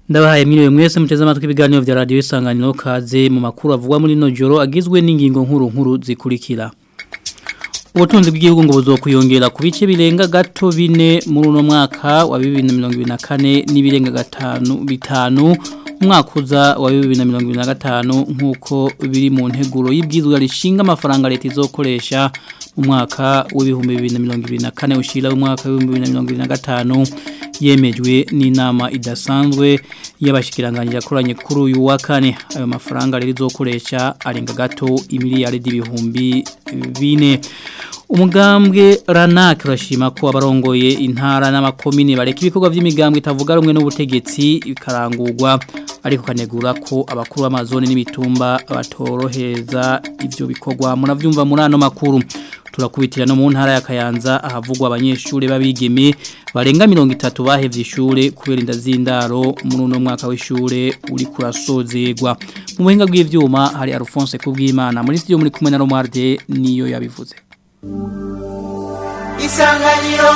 Ndabahaye mwiriwe mwese muteze amatwi ibiganiro vya radio isanganiro kaze mu makuru avugwa muri no joro agizwe n'ingingo nkuru nkuru zikurikira. Ubutunzi bw'igihugu ngo buzokwiyongera ku bice birenga gato bine muri uno mwaka wa 2024 n'ibirenga gatanu bitanu umwaka uza wa 2025 nkuko biri mu nteguro y'ibwizwa rishinga amafaranga leta izokoresha mu mwaka w'ibihumbi 2024 ushira mu mwaka wa 2025 yemejwe n'inama idasanzwe y'abashikiranganje yakoranye kuri uyu wa kane ayo mafaranga rero izokoresha arenga gato imiliyari y'ibihumbi bine umugambwe ranak urashima ko abarongoye intara n'amakomine bareka ibikorwa by'imigambwe itavuga rumwe n'ubutegetsi bikarangurwa ariko kanegura ko abakuru b'amazone n'imitumba batorohereza ibyo bikorwa muravyumva muri ano makuru turakubitira no mu ntara ya Kayanza ahavugwa abanyeshuri babigeme barenga 30 bahevye ishure kubera inda zindaro muri uno mwaka w'ishure uri kurasozegwa mu buhinga bw'ivyuma hari Alphonse kubwimana muri studio muri kumwe na Romarde niyo yabivuze Isanganiro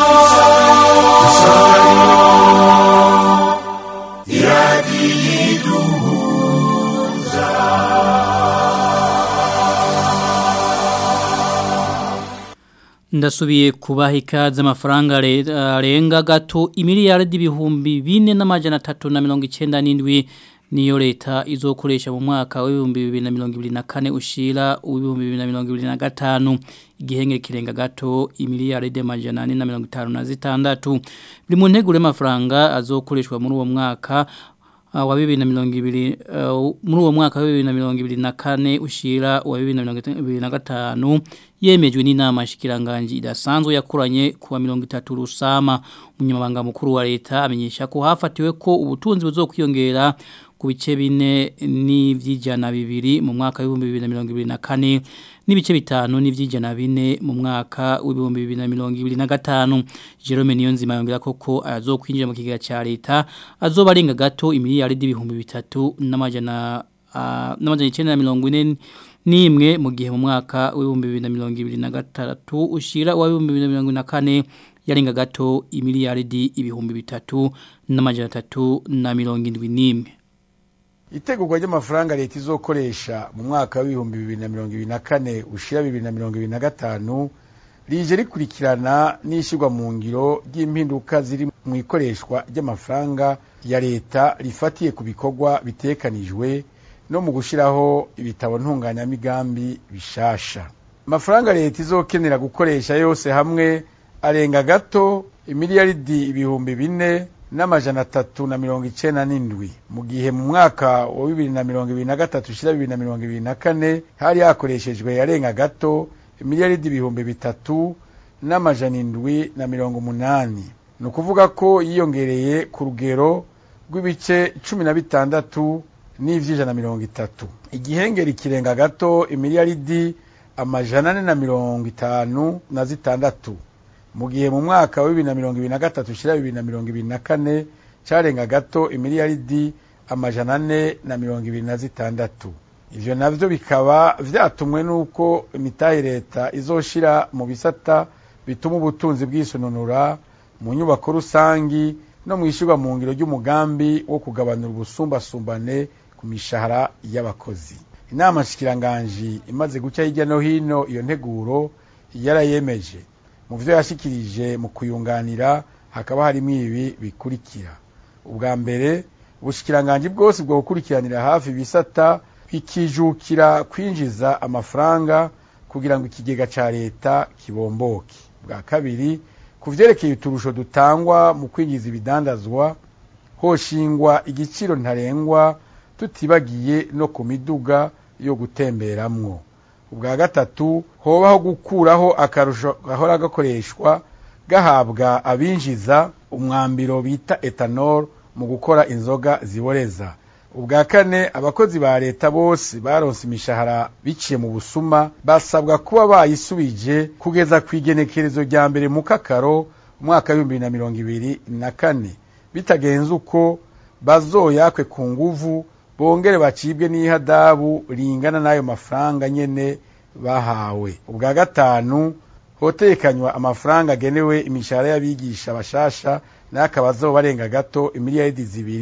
Ndasubiye kubaha ikaze amafaranga arenga gato imiliyaridi ibihumbi bine n'amajana atatu na mirongo icyenda n'indwi niyo leta izokoresha mu mwaka w'ibihumbi bibiri na mirongo ibiri na kane ushira uw'ibihumbi bibiri na mirongo ibiri na gatanu igihenge kirenga gato imiliyaridi amajana ane na mirongo itanu na zitandatu biri mu nteguro y'amafaranga azokoreshwa muri uwo mwaka wa bibiri na mirongo ibiri muri uwo mwaka wa bibiri na mirongo ibiri na kane ushira wa bibiri na mirongo ibiri na gatanu yemejwe n'inama shikiranganje idasanzwe yakoranye kuwa mirongo itatu rusama umunyamabanga mukuru wa leta amenyesha ko hafatiwe ko ubutunzi buzokwiyongera ku bice bine n'ivy'ijana bibiri mu mwaka w'ibihumbi bibiri na mirongo ibiri na kane n'ibice bitanu n'ivy'ijana bine mu mwaka w'ibihumbi bibiri na mirongo ibiri na gatanu Jerome Niyonzima yongera koko azokwinjira mu kigega ca leta azoba arenga gato imiliyaridi ibihumbi bitatu n'amajana uh, n'amajana icenda na mirongo ine nimwe mu gihe mu mwaka w'ibihumbi bibiri na mirongo ibiri na gatatu ushira wa w'ibihumbi bibiri na mirongo na kane yarenga gato imiliyaridi ibihumbi bitatu n'amajana atatu na mirongo indwi n'imwe itegurwa ry'amafaranga leta izokoresha mu mwaka w'ibihumbi bibiri na mirongo ibiri na kane ushira bibiri na mirongo ibiri na gatanu rije rikurikirana n'ishyirwa mu ngiro ry'impinduka ziri mu ikoreshwa ry'amafaranga ya leta rifatiye ku bikorwa bitekanijwe no mu gushyiraho ibitabo ntunganyamigambi bishasha amafaranga leta izokenera gukoresha yose hamwe arenga gato imiliyaridi ibihumbi bine n'amajana atatu na mirongo icenda n'indwi mu gihe mu mwaka wa bibiri na mirongo ibiri na gatatu ushira bibiri na mirongo ibiri na kane hari hakoreshejwe yarenga gato imiliyaridi ibihumbi bitatu n'amajana indwi na mirongo umunani ni ukuvuga ko yiyongereye ku rugero rw'ibice cumi na bitandatu n'ivy'ijana mirongo itatu igihengeri kirenga gato imiliyaridi amajana ane na mirongo itanu na zitandatu mu gihe mu mwaka wa bibiri na mirongo ibiri na gatatu ushira bibiri na mirongo ibiri na kane carenga gato imiliyaridi amajana ane na mirongo ibiri na zitandatu ivyo navyo bikaba vyatumwe n'uko imitahe leta izoshira mu bisata bituma ubutunzi bwisununura mu nyubako rusangi no mwishirwa mu ngiro ry'umugambi wo kugabanura ubusumbasumbane ku mishahara y'abakozi inama nshikiranganji imaze guca hirya no hino iyo nteguro yarayemeje mu byo yashikirije mu kuyunganira hakaba harimo ibi bikurikira ubwa mbere ubushikiranganje bwose bwo gukurikiranira hafi ibisata bikijukira kwinjiza amafaranga kugira ngo ikigega ca leta kibomboke bwa kabiri ku vyerekeye uturusho dutangwa mu kwinjiza ibidandazwa hoshingwa igiciro ntarengwa tutibagiye no ku miduga yo gutemberamwo ubwa gatatu hobaho gukuraho akarusho gahora gakoreshwa gahabwa abinjiza umwambiro bita etanol mu gukora inzoga ziboreza ubwa kane abakozi ba leta bose baronse imishahara biciye mu busuma basabwa kuba bayisubije kugeza ku igenekerezo rya mbere mu kakaro umwaka w'ibihumbi bibiri na mirongo ibiri na kane bitagenze uko bazoyakwe ku nguvu bongere bacibwe n'ihadabu ringana n'ayo mafaranga nyene bahawe ubwa gatanu hotekanywa amafaranga agenewe imishahara y'abigisha bashasha nayo akaba azoba arenga gato imiliyaridi zibiri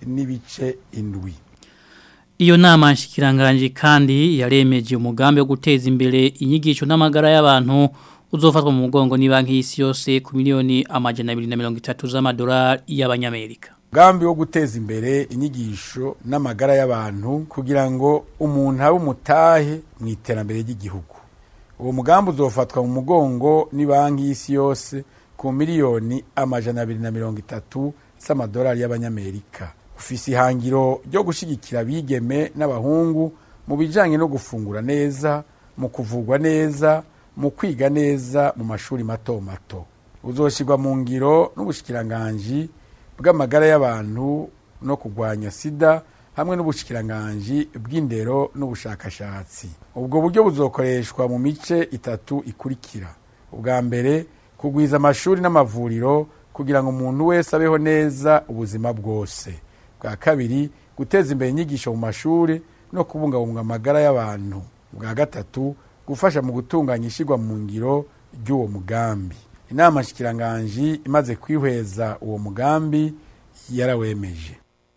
n'ibice indwi Iyo nama nshikiranganje kandi yaremeje umugambi wo guteza imbere inyigisho n'amagara y'abantu uzofatwa mu mugongo ni banki y'isi yose ku miliyoni amajana 230 z'amadolari y'abanyamerika. Umugambi wo guteza imbere inyigisho n'amagara y'abantu kugira ngo umuntu abe umutahe mu iterambere ry'igihugu. Uwo mugambi uzofatwa mu mugongo ni banki y'isi yose ku miliyoni amajana 230 z'amadolari y'abanyamerika. ufise ihangiro ryo gushigikira abigeme n'abahungu mu bijanye no gufungura neza mu kuvugwa neza mu kwiga neza mu mashuri mato mato uzoshirwa mu ngiro n'ubushikiranganji bw'amagara y'abantu no kurwanya sida hamwe n'ubushikiranganji bw'indero n'ubushakashatsi ubwo buryo buzokoreshwa mu mice itatu ikurikira ubwa mbere kugwiza amashuri n'amavuriro kugira ngo umuntu wese abeho neza ubuzima bwose bwa kabiri guteza imbere inyigisho mu mashuri no kubungabunga amagara y'abantu bwa gatatu gufasha mu gutunganya ishyirwa mu ngiro ry'uwo mugambi inama nshikiranganji imaze kwihweza uwo mugambi yarawemeje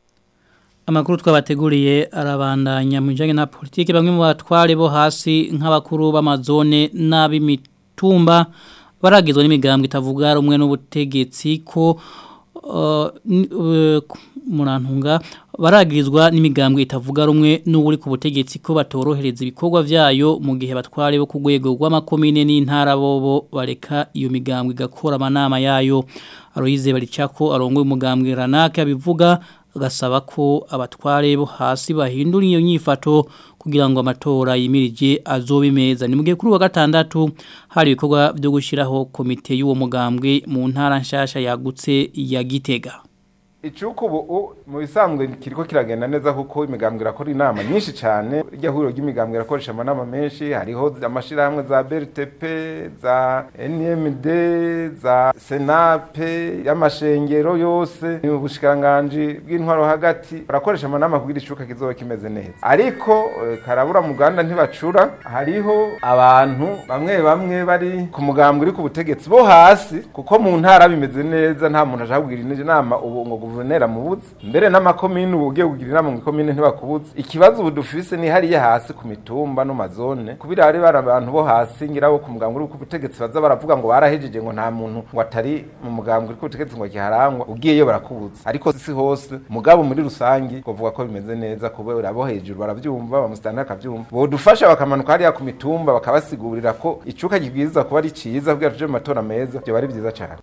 Amakuru twabateguriye arabandanya mu bijanye na politiki bamwe mu batware bo hasi nk'abakuru b'amazone n'ab'imitumba baragizwe n'imigambwe itavuga rumwe n'ubutegetsi ko uh, uh, murantunga baragirizwa n'imigambwe itavuga rumwe n'uri ku butegetsi ko batorohereza ibikorwa vyayo mu gihe batware bo ku rwego rw'amakomine n'intara bobo bareka iyo migambwe igakora amanama yayo Aloyize baricako arongoye umugambwe ranake abivuga agasaba ko abatware bo hasi bahindura iyo nyifato kugira ngo amatora yimirije azobe meza ni mugihe kuri wa gatandatu hari ibikorwa byo gushiraho komite y'uwo mugambwe mu ntara nshasha yagutse ya Gitega icuko ubu mu bisanzwe kiriko kiragenda neza kuko imigambwe irakora inama nyinshi cyane irya huriro ry'imigambwe irakoresha amanama menshi hariho amashirahamwe za BRTP za NMD za Senape y'amashengero yose mu bushikanganje bw'intwaro hagati barakoresha amanama kugira icuka kizoba kimeze neza ariko karabura mu Rwanda ntibacura hariho abantu bamwe bamwe bari ku mugambwe uri ku butegetsi bo hasi kuko mu ntara bimeze neza nta muntu aje kugira inama ubu ngo guverinera mubuze mbere n'amakomine ubu ugiye kugira inama mu ikomine ntibakubuze ikibazo ubu dufise ni hariya hasi ku mitumba no mazone kubira hari bari abantu bo hasi ngira bo ku mugambwe uri ku butegetsi baza baravuga ngo barahejeje ngo nta muntu ngo atari mu mugambwe uri ku butegetsi ngo kiharangwa ugiyeyo barakubuza ariko si hose mugabo muri rusangi kuvuga ko bimeze neza kubera abo hejuru baravyumva bamusitani akavyumva bodufasha bakamanuka hariya ku mitumba bakabasigurira ko icuka kibwiza kuba ari ciza kugira tuje mu matora meza byo bari byiza cyane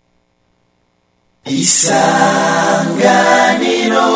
isanganiro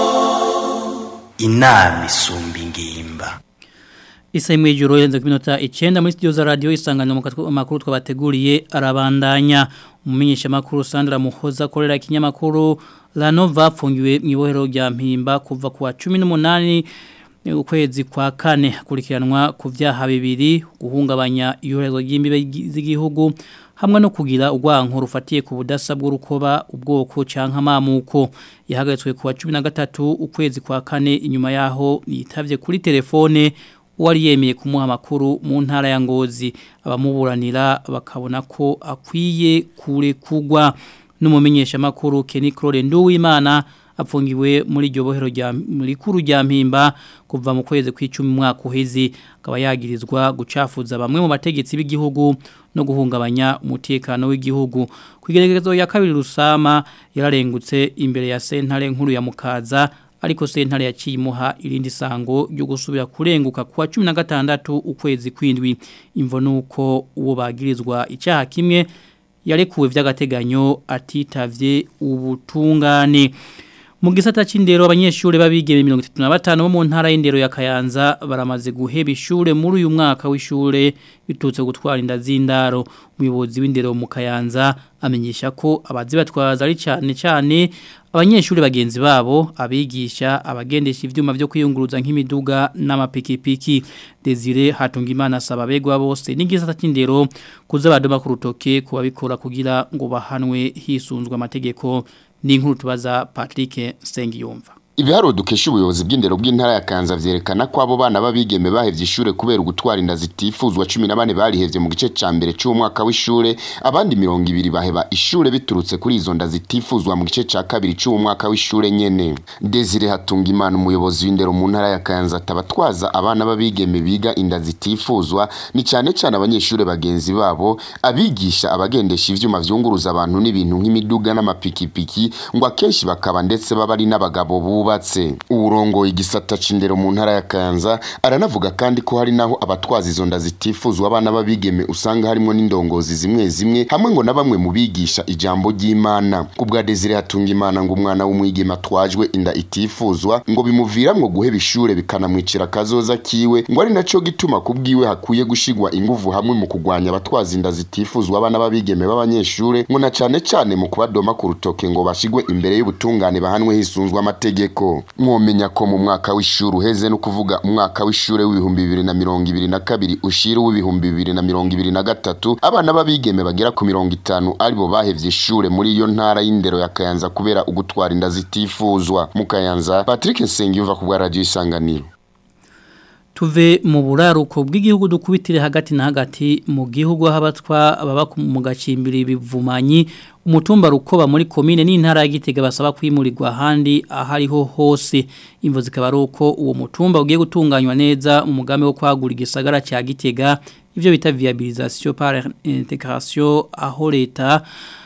inama isumba ingimba Isa imwe juro yenze ku minota 9 muri studio za radio isanganiro mu makuru twabateguriye arabandanya umumenyesha makuru Sandra Muhoza korera kinyamakuru La Nova fungiwe mu ibohero rya Mpimba kuva ku wa 18 ukwezi kwa kane kurikiranwa ku vyaha bibiri guhungabanya iyorezo ry'imbibe z'igihugu hamwe no kugira urwanko rufatiye ku budasa bw'urukoba ubwoko canka mamuko yahagaritswe ku wa 13 ukwezi kwa kane inyuma yaho yitavye kuri telefone wari yemeye kumuha amakuru mu ntara ya Ngozi abamuburanira bakabona ko akwiye kure kugwa n'umumenyesha makuru Kenny Claude Nduwimana apfungiwe muri iryo bohero rya muri kuru rya mpimba kuva mu kwezi kw'icumi mwaka uheze akaba yagirizwa gucafuza bamwe mu bategetsi b'igihugu no guhungabanya umutekano w'igihugu kwigeregezo ya kabiri rusama yararengutse imbere ya sentare nkuru ya mukaza ariko sentare yacimuha irindi sango ryo gusubira kurenguka kwa 16 ukwezi kwindwi imvo nuko uwo bagirizwa icyaha kimwe yarekuwe vy'agateganyo atitavye ubutungane mu gisata c'indero abanyeshuri babigeme 35 bo mu ntara y'indero ya Kayanza baramaze guheba ishure muri uyu mwaka w'ishure bitutse gutwara inda z'indaro umuyobozi w'indero mu Kayanza amenyesha ko abazi batwaza ari cyane cyane abanyeshuri bagenzi babo abigisha abagendesha ivyuma byo kwiyunguruza nk'imiduga n'amapikipiki Desire Hatungimana asaba begwa bose n'igisata c'indero kuza badoma ku rutoke kubabikora kugira ngo bahanwe hisunzwe amategeko ni inkuru tubaza Patrick Sengiyumva Ibiharuro dukesha ubuyobozi bw'indero bw'intara ya Kanza vyerekana ko abo bana babigeme bahevye ishure kubera ugutwara inda zitifuzwa 14 barihevye mu gice ca mbere cy'uwo mwaka w'ishure abandi 200 baheba ishure biturutse kuri izo nda zitifuzwa mu gice ca kabiri cy'uwo mwaka w'ishure nyene Desire Hatungimana umuyobozi w'indero mu ntara ya Kanza tabatwaza abana babigeme biga inda zitifuzwa ni cyane cyane abanyeshure bagenzi babo abigisha abagendesha ivyuma vyunguruza abantu n'ibintu nk'imiduga n'amapikipiki ngo akenshi bakaba ndetse baba ari n'abagabo bu bubatse uburongo igisata c'indero mu ntara ya Kanza aranavuga kandi ko hari naho abatwaza izo nda zitifuzwa abana babigeme usanga harimo n'indongozi zimwe zimwe hamwe ngo na bamwe mu bigisha ijambo ry'Imana kubwa Desire hatunga Imana ngo umwana w'umwigeme atwajwe inda itifuzwa ngo bimuviramwo guheba ishure bikanamwicira kazoza kiwe ngo ari naco gituma kubwiwe hakuye gushigwa inguvu hamwe mu kugwanya abatwaza inda zitifuzwa abana babigeme b'abanyeshure ngo na cane cane mu kubadoma ku rutoke ngo bashigwe imbere y'ubutungane bahanwe hisunzwe amategeko ko mwomenya ko mu mwaka w'ishuri uheze no kuvuga umwaka w'ishure w'ibihumbi bibiri na mirongo ibiri na kabiri ushira w'ibihumbi bibiri na mirongo ibiri na gatatu abana b'abigeme bagera ku mirongo itanu aribo bahevye ishure muri iyo ntara y'indero ya Kayanza kubera ugutwara inda zitifuzwa mu Kayanza Patrick Nsengiyumva ku bwa radio isanganiro tuve mu buraruko bw'igihugu dukubitire hagati na hagati mu gihugu habatwa baba mu gacimbiri bivumanyi umutumba rukoba muri komine n'intara ya Gitega basaba kwimurirwa ahandi ahariho hose imvo zikaba ari uko uwo mutumba ugiye gutunganywa neza mu mugambi wo kwagura igisagara cya Gitega ivyo bita viabilisation par intégration aho leta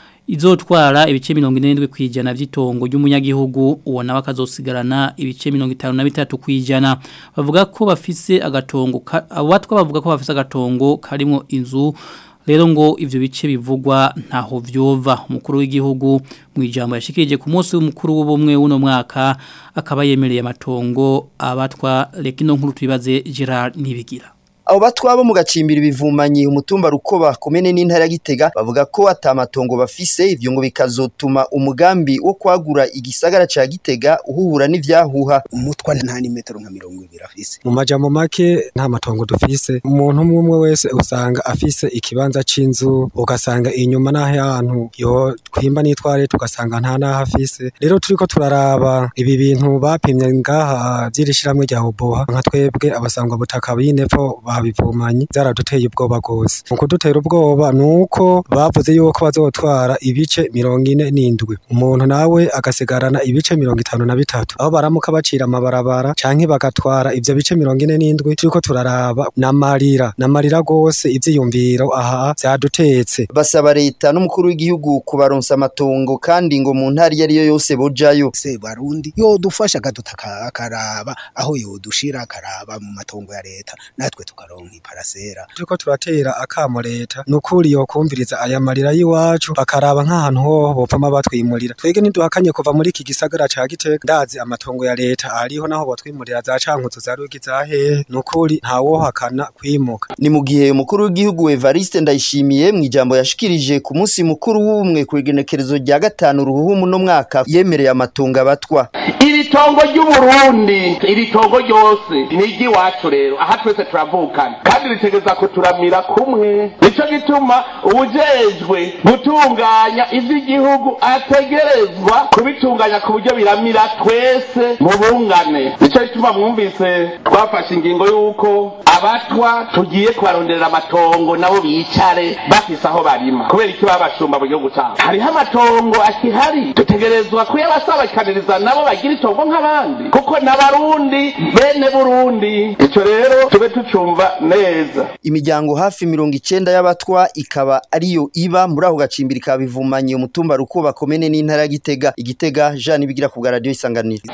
izotwara ibice 47 kwijana vy'itongo ry'umunyagihugu uwo nawe akazosigarana ibice 53 kwijana bavuga ko bafise agatongo abatwa bavuga ko bafise agatongo karimo inzu rero ngo ivyo bice bivugwa ntaho vyova umukuru w'igihugu mu ijambo yashikirije ku munsi w'umukuru w'ubumwe w'uno mwaka akaba yemereye amatongo abatwa rekino nkuru tubibaze Gerard Nibigira abo batwabo mu gacimbiri bivumanyi umutumba rukoba komene n'intara ya Gitega bavuga ko atamatongo bafise ivyo ngo bikazotuma umugambi wo kwagura igisagara ca Gitega uhuhura n'ivyahuha umutwa nta ni metero nka 200 afise mu majambo make nta matongo dufise umuntu umwe umwe wese usanga afise ikibanza c'inzu ugasanga inyuma naho yantu yo kwimba nitware tugasanga nta naho afise rero turiko turaraba ibi bintu bapimye ngaha vy'irishiramwe rya Oboha nka twebwe abasangwa butaka b'inepfo babivumanye zaraduteye ubwoba gose mu kudutera ubwoba nuko bavuze yuko bazotwara ibice mirongo ine n'indwi umuntu nawe agasigarana ibice mirongo itanu na bitatu aho baramuka bacira amabarabara canke bagatwara ivyo bice mirongo ine n'indwi turiko turaraba n'amarira n'amarira gose ivyiyumviro aha vyadutetse basaba leta n'umukuru w'igihugu kubaronsa amatongo kandi ngo mu ntara iyo ariyo yose bojayo se barundi yodufasha akadutaka akaraba aho yodushira akaraba mu matongo ya leta natwe tukaronka iparasera turiko turatera akamo leta nukuri yokumviriza aya marira y'iwacu bakaraba nk'ahantu hoho bopfama batwimurira twege ntiduhakanye kuva muri iki gisagara ca Gitega ndazi amatongo ya leta ariho naho botwimurira za cankuzo za rugi za hehe nukuri ntawohakana kwimuka ni mu gihe umukuru w'igihugu Evariste Ndayishimiye mu ijambo yashikirije ku munsi mukuru w'ubumwe ku igenekerezo rya gatanu ruhuhumu no mwaka yemereye amatongo abatwa iri tongo ry'uburundi iri tongo ryose ni iry'iwacu rero aha twese turavukana kandi ritegeza kuturamira kumwe nico gituma ubujejwe gutunganya ivy'igihugu ategerezwa kubitunganya ku buryo biramira twese mu bungane nico gituma mwumvise twafashe ingingo y'uko abatwa tugiye kubaronderera amatongo nabo bicare bafise aho barima kubera iki babashumba mu gihugu cabo hariho amatongo akihari dutegerezwa kuyabasabakaniriza nabo bagira itongo nk'abandi kuko n'abarundi bene burundi ico rero tube tucumva neza imiryango hafi mirongo icenda y'abatwa ikaba ariyo iba muri ako gacimbiri ka bivumanye umutumba rukuba komene n'intara ya Gitega igitega Jean Ibigira ku bwa radio isanganiro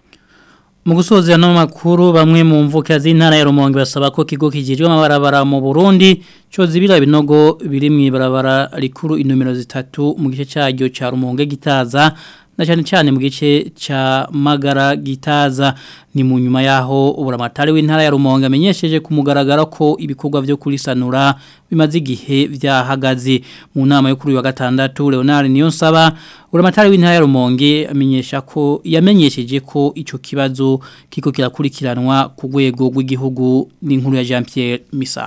mu gusoza no makuru bamwe mu mvuka z'intara ya Rumonge basaba ko kigo kijejwe amabarabara mu Burundi cyo zibira binogo biri mu ibarabara rikuru inomero zitatu mu gice cyaryo ca Rumonge gitaza na cyane cyane mu gice ca Magara gitaza ni mu nyuma yaho uburamatari w'intara ya Rumonge amenyesheje ku mugaragaro ko ibikorwa byo kurisanura bimaze igihe vyahagaze mu nama yo kuri wa gatandatu Leonard Niyonsaba uburamatari w'intara ya Rumonge amenyesha ko yamenyesheje ko ico kibazo kiko kirakurikiranwa ku rwego rw'igihugu n'inkuru ya Jean Pierre Misago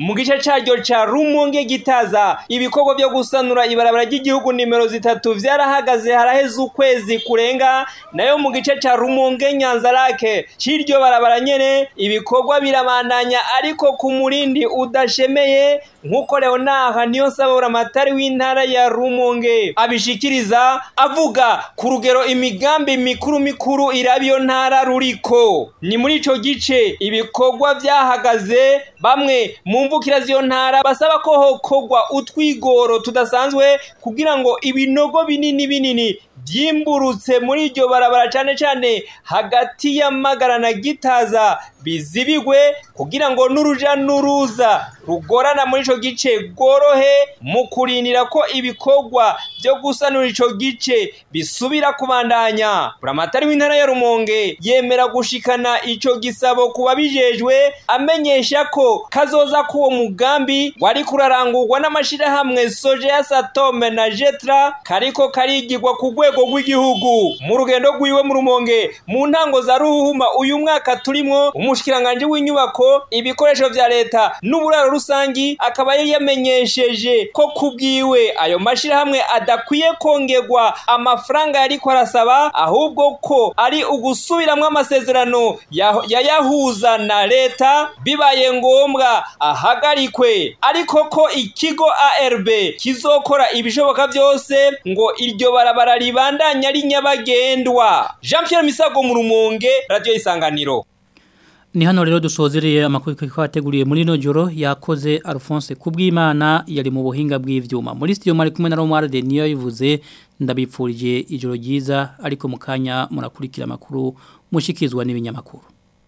mu gice caryo ca rumonge gitaza ibikorwa byo gusanura ibarabara ry'igihugu nimero zitatu vyarahagaze haraheze ukwezi kurenga nayo mu gice ca rumonge nyanzarake c'iryo barabara nyene ibikorwa birabandanya ariko ku murindi udashemeye nk'uko leonard niyo nsabura amatari w'intara ya rumonge abishikiriza avuga ku rugero imigambi mikuru mikuru iraba iyo ntara ruriko ni muri ico gice ibikorwa vyahagaze bamwe mu mvukira z'iyo ntara basaba ko hokorwa utwigoro tudasanzwe kugira ngo ibinogo binini binini byimburutse muri iryo barabara cyane cyane hagati y'amagara na gitaza bizibigwe kugira ngo n'uruja n'uruza rugorana muri ico gice rworohe mu kurindira ko ibikorwa byo gusanura ico gice bisubira kubandanya buramatari w'intara ya rumonge yemera gushikana ico gisabo ku babijejwe amenyesha ko kazoza k'uwo mugambi wari kurarangurwa n'amashirahamwe soje ya satome na jetra kariko karigirwa ku rwego rw'igihugu mu rugendo rwiwe mu rumonge mu ntango za ruhuhuma uyu mwaka turimwo umushikiranganje w'inyubako ibikoresho vya leta n'uburaro rusangi akaba yari yamenyesheje ko kubwiwe ayo mashirahamwe adakwiye kongerwa amafaranga yariko arasaba ahubwo ko ari ugusubiramwo amasezerano yayahuza na leta bibaye ngombwa ahagarikwe ariko ko ikigo ARB kizokora ibishoboka byose ngo iryo barabara ribandanya ari nyabagendwa Jean Pierre Misago mu rumonge radio isanganiro Ni hano rero dusozereye amakuru twateguriye muri no joro yakoze Alphonse kubw'Imana yari mu buhinga bw'ivyuma. Muri studio mari kumwe na Romar de niyo yivuze ndabipfurije ijoro ryiza ariko mukanya murakurikira amakuru mushikizwa n'ibinyamakuru.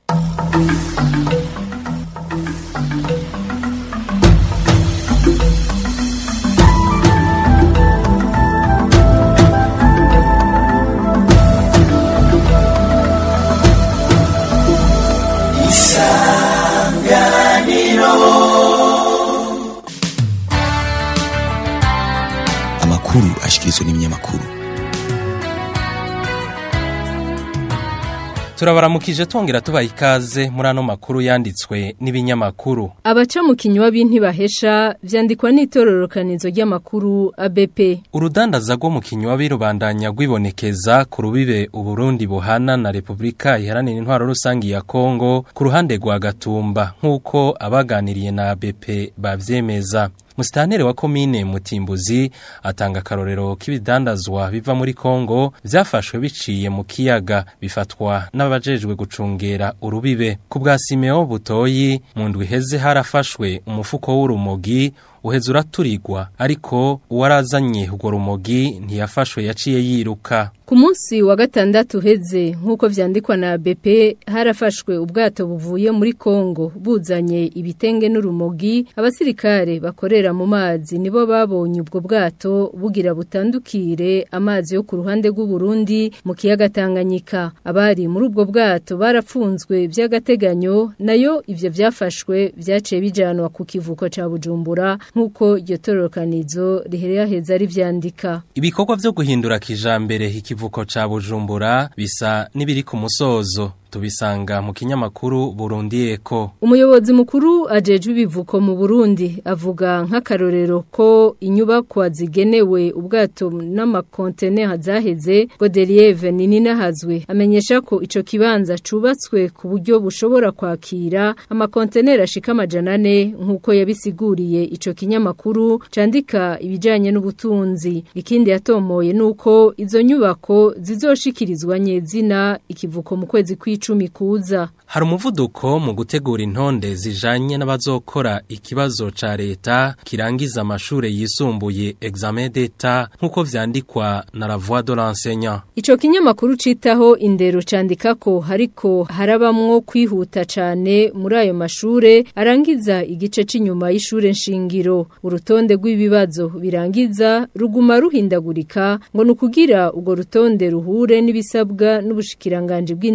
amakuru ashikirizwa n'ibinyamakuru turabaramukije twongera tubaha ikaze muri ano makuru yanditswe n'ibinyamakuru abaca mu kinywa b'intibahesha vyandikwa n'itororokanizo ry'amakuru ABP urudandaza rwo mu kinywa birubandanya rwibonekeza ku rubibe uburundi buhana na repubulika iharanira intwaro rusangi ya kongo ku ruhande rwa gatumba nk'uko abaganiriye na ABP bavyemeza Musitanteri wa komine Mutimbuzi atanga akarorero k'ibidandazwa biva muri Kongo vyafashwe biciye mu kiyaga bifatwa n'abajejwe gucungera urubibe ku bwa Simeo Butoyi mu ndwi heze harafashwe umufuko w'urumogi uheze uraturirwa ariko uwarazanye urwo rumogi ntiyafashwe yaciye yiruka ku munsi wa gatandatu uheze nk'uko vyandikwa na BP harafashwe ubwato buvuye muri Kongo buzanye ibitenge n'urumogi abasirikare bakorera mu mazi nibo babonye ubwo bwato bugira butandukire amazi yo ku ruhande rw'u Burundi mu kiyaga Tanganyika abari muri ubwo bwato barapfunzwe by'agateganyo nayo ivyo vyafashwe vyaciye bijanwa ku kivuko ca Bujumbura nk'uko iryo tororokanizo riherera heza rivyandika ibikorwa vyo guhindura kijambere ikivuko ca Bujumbura bisa n'ibiri ku musozo tubisanga mu kinyamakuru Burundi Eko umuyobozi mukuru ajejwe ibivuko mu Burundi avuga nk'akarorero ko inyubakwa zigenewe ubwato n'amakontene zaheze Godelieve Ninina hazwe amenyesha ko ico kibanza cubatswe ku buryo bushobora kwakira amakonteneri ashika amajana ane nk'uko yabisiguriye ico kinyamakuru candika ibijanye n'ubutunzi ikindi yatomoye nuko izo nyubako zizoshikirizwa nyezina ikivuko mu kwezi kw'icu icumi kuza hari umuvuduko mu gutegura intonde zijanye n'abazokora ikibazo ca leta kirangiza amashure yisumbuye examen d'etat nk'uko vyandikwa na la voix de l'enseignant ico kinyamakuru citaho indero candika ko hariko harabamwo kwihuta cane muri ayo mashure arangiza igice c'inyuma y'ishure nshingiro urutonde rw'ibibazo birangiza ruguma ruhindagurika ngo nukugira urwo rutonde ruhure n'ibisabwa n'ubushikiranganje bw'indero n'ubushikiranganje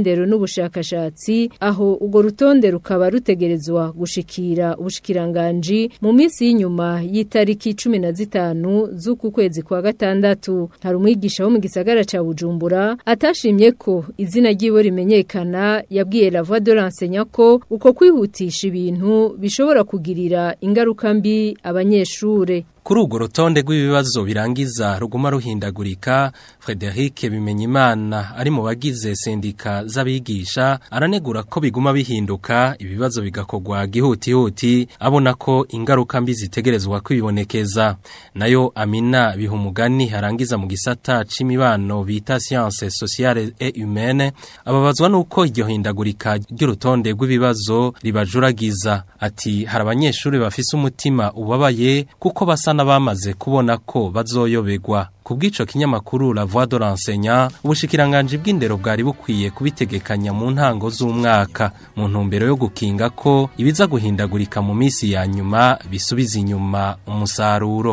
ubushakashatsi aho urwo rutonde rukaba rutegerezwa gushikira ubushikiranganji mu minsi y'inyuma y'itariki 15 z'uku kwezi kwa gatandatu hari umwigisha wo mu gisagara ca Bujumbura atashimye ko izina ryiwe rimenyekana yabwiye la voix de l'enseignant ko uko kwihutisha ibintu bishobora kugirira ingaruka mbi abanyeshure Kuri urwo rutonde rw'ibibazo birangiza ruguma ruhindagurika Frederic Bimenyimana ari mu bagize sendika z'abigisha aranegura ko biguma bihinduka ibibazo bigakogwa gihutihuti abona ko ingaruka mbi zitegerezwa kwibonekeza nayo Amina bihumugani harangiza mu gisata c'imibano bita sciences sociales et humaines ababazwa nuko iryo hindagurika ry'urutonde rw'ibibazo ribajuragiza ati hari abanyeshuri bafise umutima ubabaye kuko basa n'abamaze kubona ko bazoyobegwa ku bw'ico kinyamakuru La Voix de l'enseignant ubushikiranganje bw'indero bwari bukwiye kubitegekanya mu ntango z'umwaka mu ntumbero yo gukinga ko ibiza guhindagurika mu misi ya nyuma bisubiza inyuma umusaruro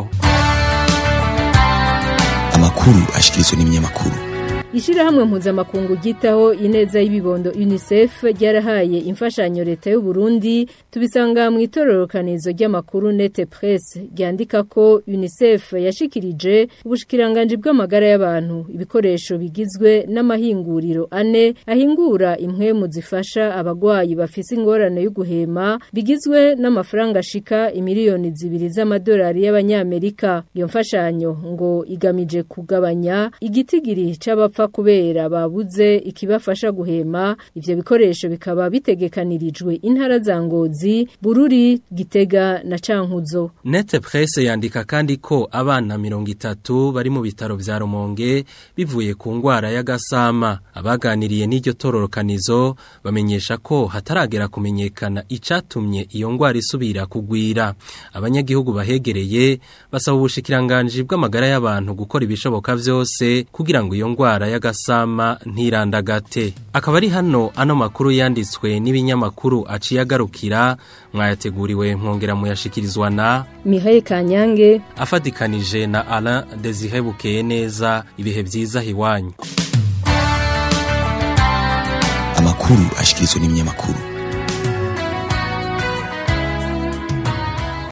amakuru ashikirizwa n'ibinyamakuru Ishirahamwe mpuzamakungu gitaho ineza y'ibibondo UNICEF ryarahaye imfashanyo leta y'u Burundi tubisanga mu itororokanizo ry'amakuru Nete Press ryandika ko UNICEF yashikirije ubushikiranganje bw'amagara y'abantu ibikoresho bigizwe n'amahinguriro ane ahingura impwemu zifasha abagwayi bafise ingorane yo guhema bigizwe n'amafaranga ashika imiliyoni zibiri z'amadolari y'abanyamerika iyo mfashanyo ngo igamije kugabanya igitigiri c'abapfa kubera babuze ikibafasha guhema ivyo bikoresho bikaba bitegekanirijwe intara za Ngozi Bururi Gitega na Cankuzo Nete Presse yandika kandi ko abana mirongo itatu bari mu bitaro vya Rumonge bivuye ku ngwara y'agasama abaganiriye n'iryo tororokanizo bamenyesha ko hataragera kumenyekana icatumye iyo ngwara isubira kugwira abanyagihugu bahegereye basaba ubushikiranganje bw'amagara y'abantu gukora ibishoboka vyose kugira ngo iyo ngwara y'agasama ntirandagate akaba ari hano ano makuru yanditswe n'ibinyamakuru aciye agarukira mwayateguriwe mwongera muyashikirizwa na Mihaye Kanyange afatikanije na Alain Desire Bukeye neza ibihe vyiza hiwanyu amakuru ashikirizwa n'ibinyamakuru